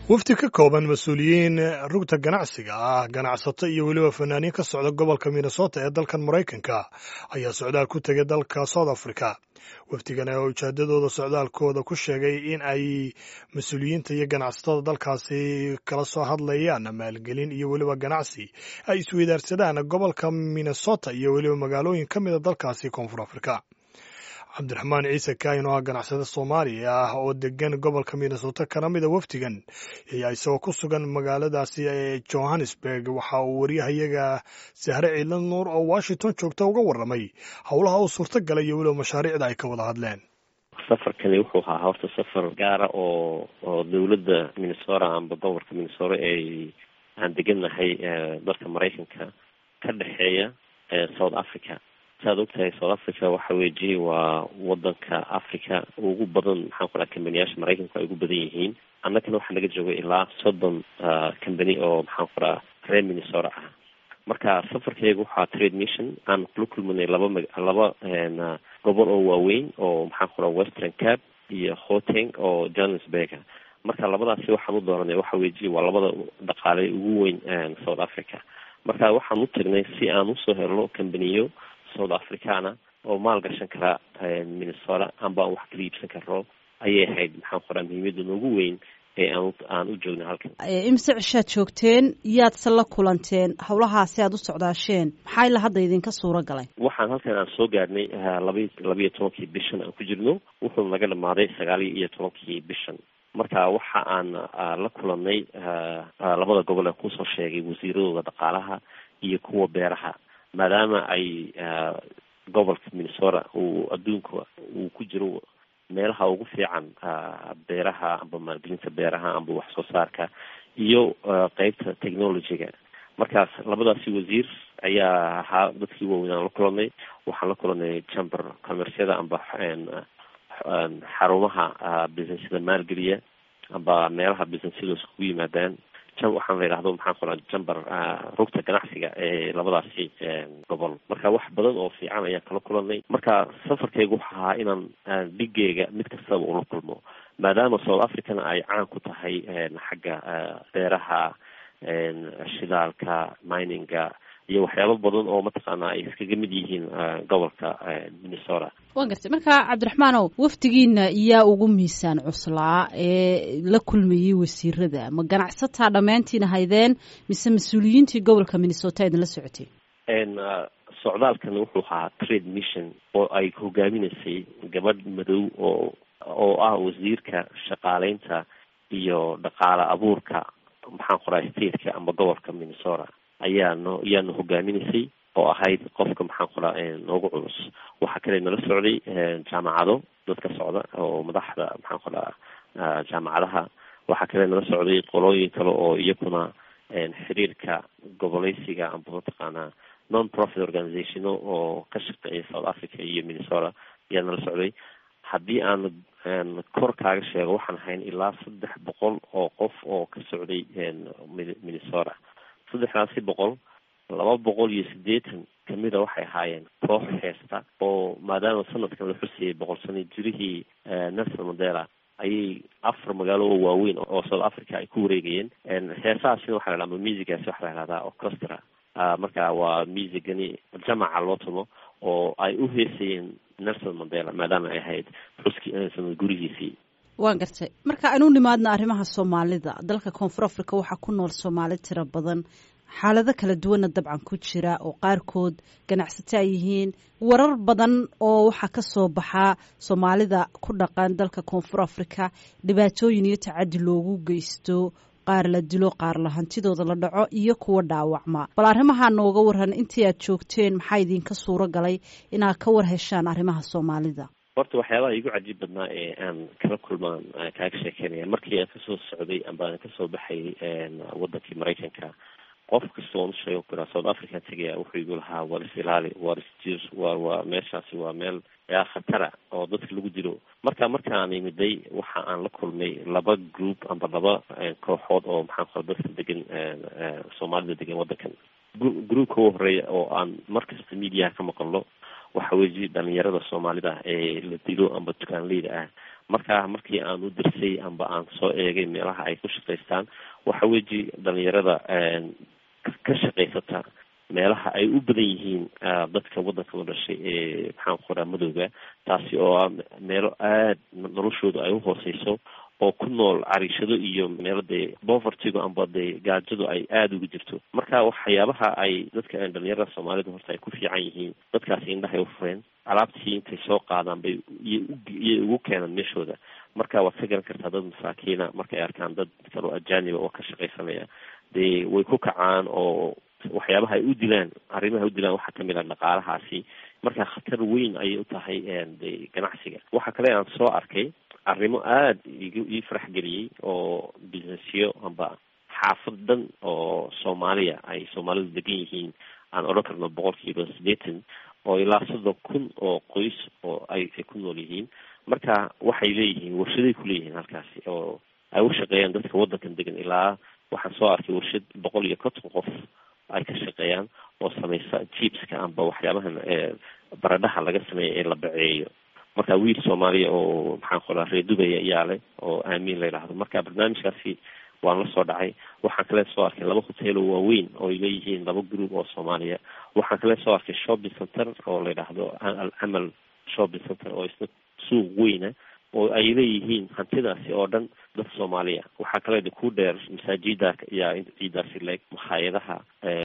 wafdi ka kooban mas-uuliyiin rugta ganacsiga ah ganacsato iyo weliba fanaaniin ka socda gobolka minnesota ee dalkan maraykanka ayaa socdaal ku tegay dalka south africa wafdigan oo ujeedadooda socdaalkooda ku sheegay in ay mas-uuliyiinta iyo ganacsatada dalkaasi kala soo hadlayaan maalgelin iyo weliba ganacsi ay isweydaarsadaan gobolka minnesota iyo weliba magaalooyin ka mida dalkaasi koonfur afrika cabdiraxmaan ciise kaahin oo ah ganacsade soomaaliya ah oo degan gobolka minnesota kana mida wafdigan ayaa isagoo ku sugan magaaladaasi ee johannesburg waxa uu waryahayaga sahre ciidla nuur oo washington joogta uga warramay howlaha uu suurto galay iyo weliba mashaariicda ay ka wada hadleen safarkani wuxuu ahaa horta safar gaara oo oo dowladda minnesota amba gobolka minnesota ay aan degannahay dalka maraykanka ka dhexeeya south africa saad ogtahay south africa waxa weji waa wadanka africa ugu badan maxaan ku dhaha kambaniyaasha maraykanku ay ugu badan yihiin annagana waxaa naga joogay ilaa soddon company oo maxaan ku dhaha reer minnesota ah marka safarkayga waxaa trade mission aan kula kulmanay laba ma laba gobol oo waaweyn oo maxaan ku dhaha western cap iyo hoteng oo johannesburga marka labadaasi waxaan u dooranay waxa weji waa labada dhaqaale ugu weyn south africa marka waxaan u tagnay si aan usoo helno kambaniyo south africana oo maal gashan kara minnesota amba aan wax kala iibsan karno ayay ahayd maxaan ku dhaha muhiimada noogu weyn ee aan aan u joogna halkan imise cishaad joogteen yaadse la kulanteen howlahaasi aad u socdaasheen maxaa ila hadda idinka suuro galay waxaan halkan aan soo gaarnay laba labiiyo tobankii bishan aan ku jirno wuxuu naga dhamaaday sagaaliyo iyo tobankii bishan marka waxa aan la kulanay labada gobol ee kusoo sheegay wasiiradooda dhaqaalaha iyo kuwa beeraha maadaama ay gobolka minnesota uu adduunka uu ku jiro meelaha ugu fiican beeraha amba maalgelinta beeraha amba wax soo saarka iyo qeybta technologyga markaas labadaasi wasiir ayaa ahaa dadkii waaweyn aan la kulanay waxaan la kulanay chamber commercyada amba xarumaha businessyada maalgeliya amba meelaha businessyada iskugu yimaadaan waxaan la yidhahdo maxaan ku dhaha jamber rugta ganacsiga ee labadaasi gobol marka wax badan oo fiican ayaan kala kulanay marka safarkaygu waxa ahaa inaan dhigeyga mid kastaba ula kulmo maadaama south africana ay caan ku tahay xagga beeraha shidaalka mininga iyo waxyaabo badan oo mataqaana ay iskaga mid yihiin gobolka minnesota waan gartay marka cabdiraxmaanow wafdigiina yaa ugu miisaan cuslaa ee la kulmayey wasiirada ma ganacsataa dhammaantiin haydeen mise mas-uuliyiintii gobolka minnesota idinla socotay socdaalkan wuxuu ahaa trade mission oo ay hogaaminaysay gabadh madow oo oo ah wasiirka shaqaaleynta iyo dhaqaale abuurka maxaan ku dhahay stateka amba gobolka minnesota ayaa no ayaana hogaaminaysay oo ahayd qofka maxaan ku dhaha noogu culus waxaa kale nala socday jaamacado dadka socda oo madaxda maxaan ku dhaha jaamacadaha waxaa kale nala socday qolooyin kale oo iyakuna xiriirka goboleysiga amba mataqaanaa non profit organizationo oo ka shaqeeya south africa iyo minnesota ayaa nala socday haddii aan kor kaaga sheego waxaan ahayn ilaa saddex boqol oo qof oo ka socday minnesota saddexdaasi boqol laba boqol iyo siddeetan kamida waxay ahaayeen koox heesta oo maadaama sanadkan la xusayay boqol sano jirihii nelson mandela ayay afar magaalo oo waaweyn oo south africa ay ku wareegayeen heesahaasina waxa la dhahda musigaasi waxa la dhahdaa orchestra marka waa musigani jamaca loo tumo oo ay u heesayeen nelson mandela maadaama ay ahayd xuski sanad gurihiisii waan gartay marka aynu nimaadna arrimaha soomaalida dalka koonfur africa waxaa ku nool soomaali tiro badan xaalado kala duwanna dabcan ku jira oo qaarkood ganacsato ay yihiin warar badan oo waxaa ka soo baxaa soomaalida ku dhaqan dalka koonfur africa dhibaatooyin iyo tacadi loogu geysto qaar la dilo qaar la hantidooda la dhaco iyo kuwa dhaawacma bal arrimaha nooga waran intii aad joogteen maxaa idinka suuro galay inaad ka war heshaan arrimaha soomaalida horta waxyaabaha igu cajiib badnaa ee aan kala kulmaan kaaga sheekeynaya markii aan kasoo socday amba aan kasoo baxay wadankii maraykanka qof kasta oon usheego kuraa south africa tegaya wuxuu igu lahaa war is ilaali war isjir wa waa meeshaasi waa meel yaa khatara oo dadka lagu dilo marka markaan imiday waxa aan la kulmay laba group amba laba kooxood oo maxaan kula dadka degan soomaalida degan wadankan groupka u horeeya oo aan markasta mediaha ka maqalno waxa weji dhalinyarada soomaalida ee la dilo amba dukaanleyda ah marka markii aan u dirsay amba aan soo eegay meelaha ay ku shaqaystaan waxa weji dhalinyarada ka shaqaysata meelaha ay u badan yihiin dadka waddanka la dhashay ee maxaan ku qoraa madowga taasi oo ah meelo aada noloshooda ay uhooseyso oo ku nool cariishado iyo meelo dee bovertigo amba dee gaajadu ay aada uga jirto marka waxyaabaha ay dadka dhalinyarada soomaalida horta ay ku fiican yihiin dadkaasi indhahay u fureen alaabtii intay soo qaadaan bay iyay ugu keenaan meeshooda marka waad ka garan kartaa dad masaakiina markay arkaan dad kaloo ajaaniba oo ka shaqaysanaya dee way ku kacaan oo waxyaabaha ay u dilaan arrimaha u dilaan waxaa kamid ah dhaqaalahaasi marka khatar weyn ayay u tahay de ganacsiga waxa kale aan soo arkay arrimo aada ig ii farax geliyey oo businessyo amba xaafad dhan oo soomaaliya ay soomaalidu degan yihiin aan odhan karno boqolkiiba siddeetan oo ilaa soddon kun oo qoys oo ay ay ku nool yihiin marka waxay leeyihiin warshaday kuleeyihiin halkaasi oo ay u shaqeeyaan dadka waddankan degan ilaa waxaan soo arkay warshad boqol iyo konton qof ay ka shaqeeyaan oo sameysa jibska amba waxyaabahan baradhaha laga sameeya ee la baceeyo marka wiil soomaaliya oo maxaan qoraa reer dubaya ayaa leh oo aamiin la yidhaahdo marka barnaamijkaasi waan la soo dhacay waxaan kale soo arkay laba hotel oo waaweyn oo ay leeyihiin laba group oo soomaaliya waxaan kale soo arkay shopping center oo la yidhaahdo alcamal shopping center oo isna suuq weyna oo ay leeyihiin hantidaasi oo dhan dad soomaaliya waxaa kale ku dheer masaajida yaa ciidaasi leeg makhaayadaha